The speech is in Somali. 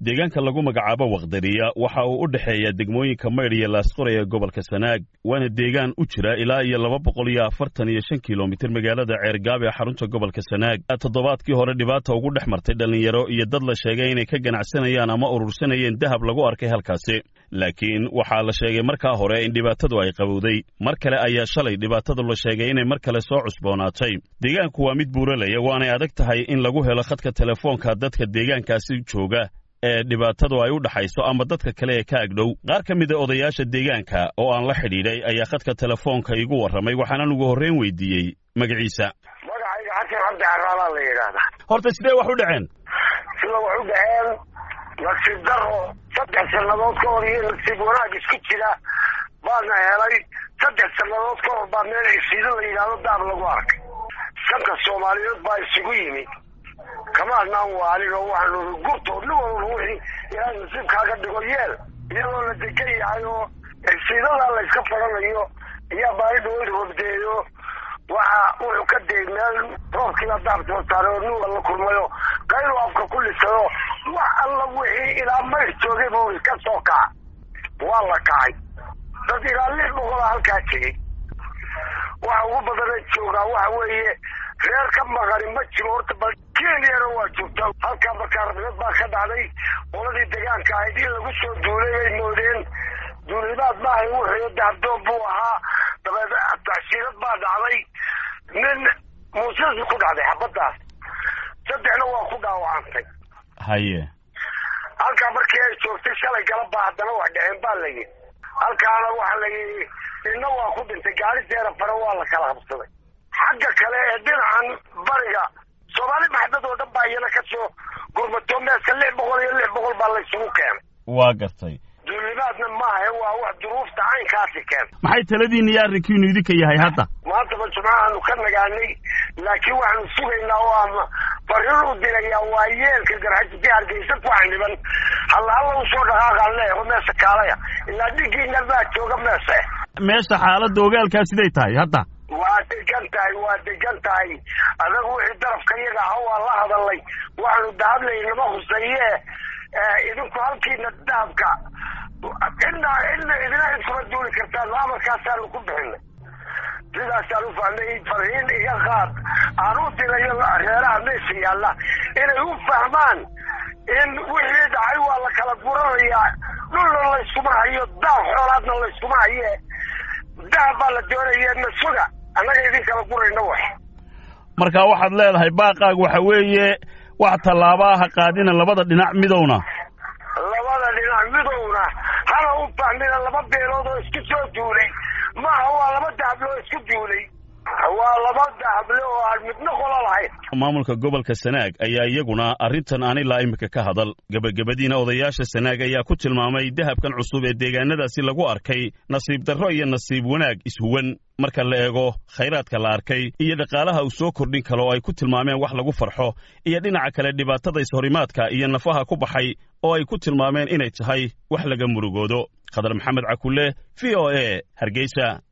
deegaanka lagu magacaabo wakdariya waxa uu u dhexeeya degmooyinka maydh iyo laasqoray ee gobolka sanaag waana deegaan u jira ilaa iyo laba boqol iyo afartan iyo shan kilomitir magaalada ceergaab ee xarunta gobolka sanaag toddobaadkii hore dhibaata ugu dhex martay dhallinyaro iyo dad la sheegay inay ka ganacsanayaan ama urursanayeen dahab lagu arkay halkaasi laakiin waxaa la sheegay markaa hore in dhibaatadu ay qabowday mar kale ayaa shalay dhibaatadu la sheegay inay mar kale soo cusboonaatay deegaanku waa mid buuralaya waanay adag tahay in lagu helo khadka telefoonka dadka deegaankaasi jooga ee dhibaatadu ay u dhaxayso ama dadka kale ee ka agdhow qaar ka mid a odayaasha deegaanka oo aan la xidhiidhay ayaa khadka telefoonka igu warramay waxaanan ugu horreyn weydiiyey magaciisa magacayga xasan cabdi caraalaa la yidhaahdaa horta sidee wax u dhaceen sida wax u dhaceen nasiib daro saddex sannadood ka hor iyo nasiib wanaag isku jira baana helay saddex sannadood ka hor baa meel cisiido la yidhaahdo daab lagu arkay shanka soomaaliyeed baa isugu yimi kama adnaan waalin oo waxaanu gurtood nin walba wixii ilaahay nasiibkaaga dhigo yeel iyadoo la degan yahay oo cisiidadaa la iska faranayo ayaa baari dhaweyd hordeeyo waxa wuxuu ka dayay meel roobkiiba daabtoo saaray oo nin wala kulmayo qaylu afka ku lisayo wax alla wixii ilaa mayr joogay buu ka soo kaca waa la kacay dad ilaa lix boqola halkaa tegey waxa ugu badana joogaa waxa weeye reer ka maqani ma jiro horta bal kenyana waa joogtaa halkaa markaa rabnad baa ka dhacday qoladii degaanka ahayd in lagu soo duulay bay moodeen duulimaad maahay wuxuu dahabdoon buu ahaa dabeed taxsiilad baa dhacday nin muusisu ku dhacday xabadaas saddexna waa ku dhaawacantay haye halkaa markii ay joogtay shalay galabaa haddana wax dhaceen baa la yidhi halkaana waxa la yidhi inna waa ku dhintay gaari deera fare waa la kala qabsaday xagga kale ee dhinacan bariga soomaali maxdad oo dhan baa iyana ka soo gurmato meeska lix boqol iyo lix boqol baa laysugu keenay waa gartay duulimaadna maaha waa wax duruufta caynkaasi keentay maxay taladiinna iyo arrinkiinu idinka yahay hadda maantaba jumcahaanu ka nagaanay laakiin waxaanu sugaynaa oo ama fariin u dirayaa waa yeelka garxajisi hargeysa ku xaniban halla halla usoo dhaqaaqaan leeyaho meesha kaalaya ilaa dhigiina baa jooga meesha meesha xaaladda ogaalkaa siday tahay hadda waa degan tahay waa degan tahay adagu wixii darafka iyaga aha waa la hadalay waxaanu dahadlay nama huseeye idinku halkiina dahabka cidna cidna idina iskuma duuli kartaan amarkaasaanu ku bixinay sidaasaan u fahmay farhiin iga qaad aan u dirayo reeraha meesha yaalla inay u fahmaan in wixii dhacay waa la kala guranayaa dhulna layskuma hayo daab xoolaadna layskuma haye dahab baa la doonaya nasuga annaga idin kala gurayna wax marka waxaad leedahay baaqaag waxa weeye wax tallaaba aha qaadina labada dhinac midowna labada dhinac midowna hana u fahmina laba beelood oo isku soo duulay maaha waa laba dahable oo isku duulay waa laba dahable oo aan midna qola lahayn maamulka gobolka sanaag ayaa iyaguna arrintan aan ilaa imika ka hadal gebagabadiina odayaasha sanaag ayaa ku tilmaamay dahabkan cusub ee deegaanadaasi lagu arkay nasiib darro iyo nasiib wanaag ishuwan marka la eego khayraadka la arkay iyo dhaqaalaha uu soo kordhin karo oo ay ku tilmaameen wax lagu farxo iyo dhinaca kale dhibaatada ishorimaadka iyo nafaha ku baxay oo ay ku tilmaameen inay tahay wax laga murugoodo khadar maxamed cakulle v o e hargeysa